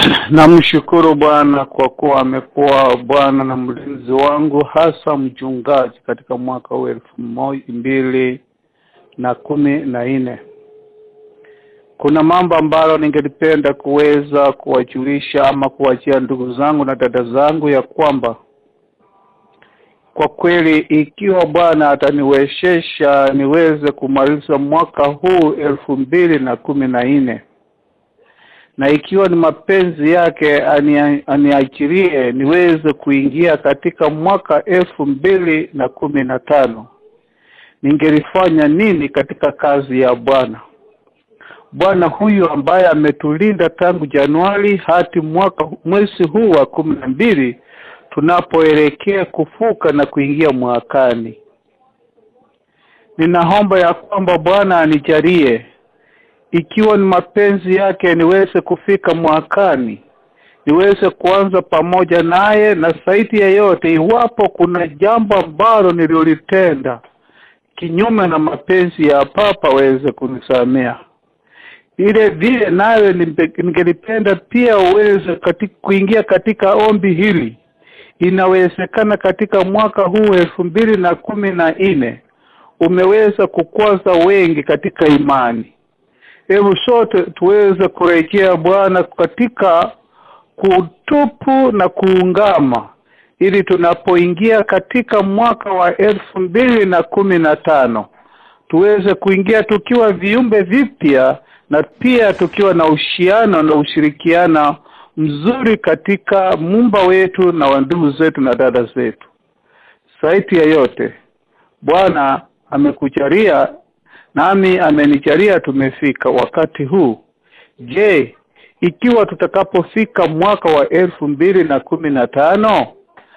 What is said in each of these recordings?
Namshukuru Bwana kwa kuwa amekuwa Bwana na mlinzi wangu, hasa mchungaji katika mwaka huu elfu moja mbili na kumi na nne. Kuna mambo ambalo ningelipenda kuweza kuwajulisha ama kuwachia ndugu zangu na dada zangu ya kwamba kwa kweli ikiwa Bwana ataniwezesha niweze kumaliza mwaka huu elfu mbili na kumi na nne na ikiwa ni mapenzi yake ani- aniachirie niweze kuingia katika mwaka elfu mbili na kumi na tano ningelifanya nini katika kazi ya Bwana? Bwana huyu ambaye ametulinda tangu Januari hadi mwaka mwezi huu wa kumi na mbili tunapoelekea kufuka na kuingia mwakani. Ninaomba ya kwamba Bwana anijalie ikiwa ni mapenzi yake niweze kufika mwakani, niweze kuanza pamoja naye, na zaidi ya yote, iwapo kuna jambo ambalo nililitenda kinyume na mapenzi ya Papa waweze kunisamea. Vile vile nawe nimpe- ningelipenda pia uweze katika, kuingia katika ombi hili. Inawezekana katika mwaka huu elfu mbili na kumi na nne umeweza kukwaza wengi katika imani. Hebu sote tuweze kurejea Bwana katika kutupu na kuungama, ili tunapoingia katika mwaka wa elfu mbili na kumi na tano tuweze kuingia tukiwa viumbe vipya na pia tukiwa na uhusiano na ushirikiano mzuri katika muumba wetu na wa ndugu zetu na dada zetu. Zaidi ya yote, Bwana amekujalia nami amenijalia tumefika wakati huu. Je, ikiwa tutakapofika mwaka wa elfu mbili na kumi na tano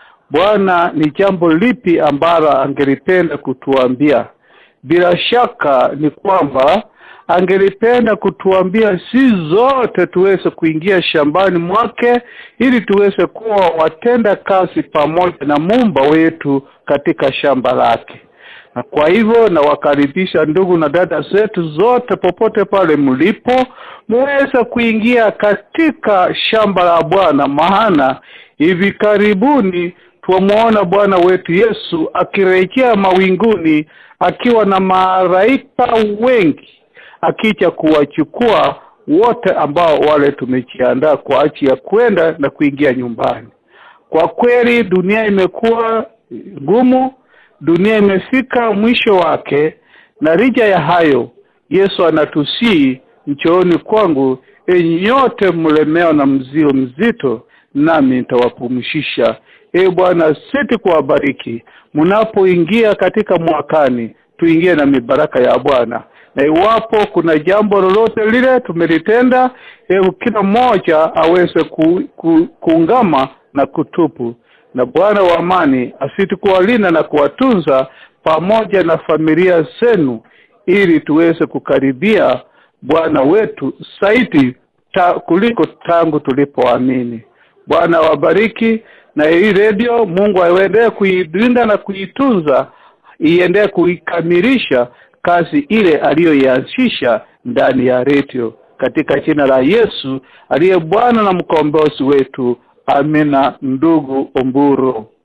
Bwana ni jambo lipi ambalo angelipenda kutuambia? Bila shaka ni kwamba angelipenda kutuambia si zote tuweze kuingia shambani mwake ili tuweze kuwa watenda kazi pamoja na muumba wetu katika shamba lake. Na kwa hivyo nawakaribisha ndugu na dada zetu zote popote pale mlipo, muweze kuingia katika shamba la Bwana, maana hivi karibuni twamuona Bwana wetu Yesu akirejea mawinguni akiwa na malaika wengi akija kuwachukua wote ambao wale tumejiandaa kwa ajili ya kwenda na kuingia nyumbani. Kwa kweli dunia imekuwa ngumu, dunia imefika mwisho wake, na licha ya hayo Yesu anatusii, njooni kwangu enyi nyote mlemewa na mzigo mzito, nami nitawapumzisha. Ee Bwana, siti kuwabariki mnapoingia katika mwakani, tuingie na mibaraka ya Bwana na iwapo kuna jambo lolote lile tumelitenda, hebu kila mmoja aweze ku, ku, kuungama na kutupu, na Bwana wa amani asiti kuwalinda na kuwatunza pamoja na familia zenu, ili tuweze kukaribia Bwana wetu zaidi ta, kuliko tangu tulipoamini. Bwana wabariki, na hii redio Mungu aendelee kuilinda na kuitunza, iendelee kuikamilisha kazi ile aliyoianzisha ndani ya redio katika jina la Yesu aliye Bwana na mkombozi wetu. Amina. Ndugu Omburo.